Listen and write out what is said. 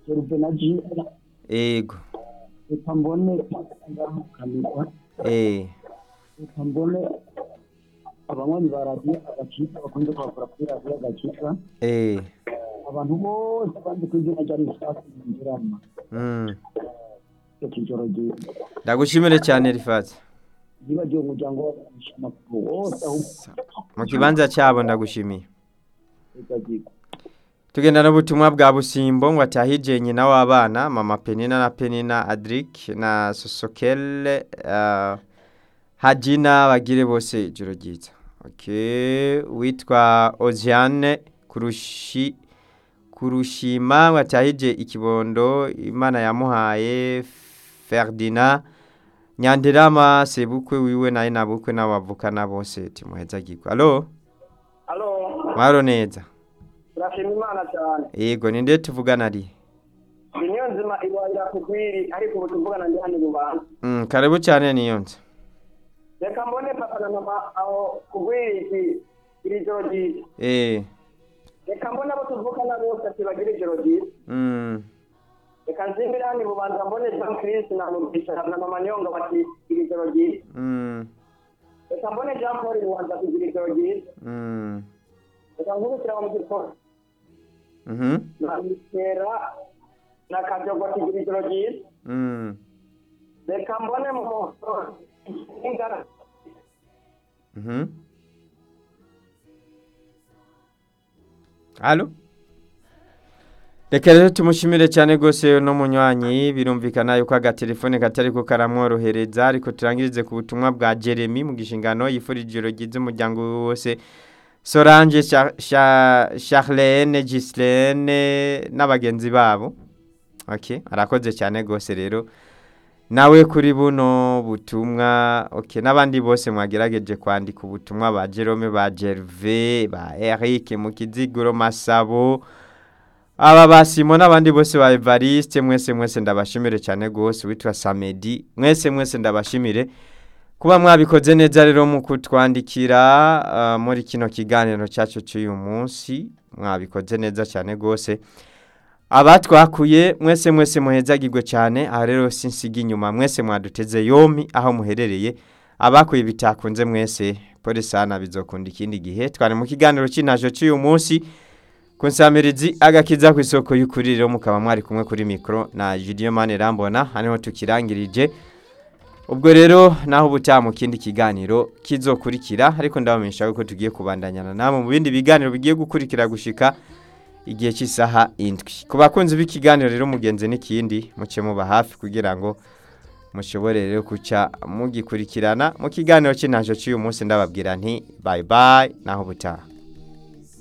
Jeruve na Jira ego reka mbone ngamukanirwa eh reka mbone abanywanyi ba radiyo agakiza bakunze kwakora kuri radiyo agakiza eh abantu bose banze ku izina rya risasi yinjirana mm. cyo kijoro ryiza ndagushimire cyane rifati yibagiwe umuryango w'abanyamakuru wose ahubwo mu kibanza cyabo ndagushimiye reka tugenda n'ubutumwa bwa busimbo ngo atahije nyina w'abana mama penina na penina adric na sosokele uh, hajina bagire bose ijoro ryiza okay. witwa oziane kurushi kurushima ngo atahije ikibondo imana yamuhaye ferdina nyandirama sebukwe wiwe naye nabukwe n'abavukana bose timuhezagirwa alo alo mwaro neza turashima imana cyane yego ni nde tuvugana ari ni niyo nzima iwahira kugwiri ariko ubu tuvugana ndi hano ibubanza mm, karibu cyane niyo nzu reka mbone papa na mama aho kugwiri iki iri joro ryiza eh reka mbone abo tuvugana bose ati bagire ijoro ryiza mm, reka nzimbire hano ibubanza mbone jean chris na mugisha na mama nyonga bati iri joro ryiza mm, reka mbone jean paul ibubanza kugira ijoro ryiza mm, reka nkubitira mu gikoni mhm, na mitera na kajogo kigira ijoro ryiza mm, reka mbone mu ingana mhm. alo reka rero tumushimire cyane rwose no munywanyi birumvikana yuko agatelefone katari ko karamworohereza ariko turangirize ku butumwa bwa jeremy mu gishingano yifurije ijoro ryiza umuryango we wose solange Char- Cha- charlene gislene n'abagenzi babo okay arakoze cyane rwose rero nawe kuri buno butumwa okay n'abandi bose mwagerageje kwandika ubutumwa ba Jerome ba Gervais ba Eric Mukiziguro Masabo aba basimo n'abandi bose ba Evariste mwese mwese ndabashimire cyane rwose witwa Samedi mwese mwese ndabashimire kuba mwabikoze neza rero mu kutwandikira uh, muri kino kiganiro cyacu cy'uyu munsi mwabikoze neza cyane rwose abatwakuye mwese mwese muhezagirwe cyane aha rero sinsiga inyuma mwese mwaduteze yombi aho muherereye abakuye bitakunze mwese polisana bizokunda ikindi gihe twari mu kiganiro cy'intajo cy'uyu munsi ku nsamirizi agakiza ku isoko y'ukuri rero mukaba mwari kumwe kuri mikoro na Julien Mane Rambona haniho tukirangirije ubwo rero naho ubutaha mu kindi kiganiro kizokurikira ariko ndabamenyesha ko tugiye kubandanyana namwe mu bindi biganiro bigiye gukurikira gushika igihe cy'isaha indwi ku bakunzi b'ikiganiro rero mugenzi n'ikindi muce muba hafi kugira ngo mushobore rero kuca mugikurikirana mu kiganiro cy'intajo cy'uyu munsi ndababwira nti bayi bayi naho ubutaha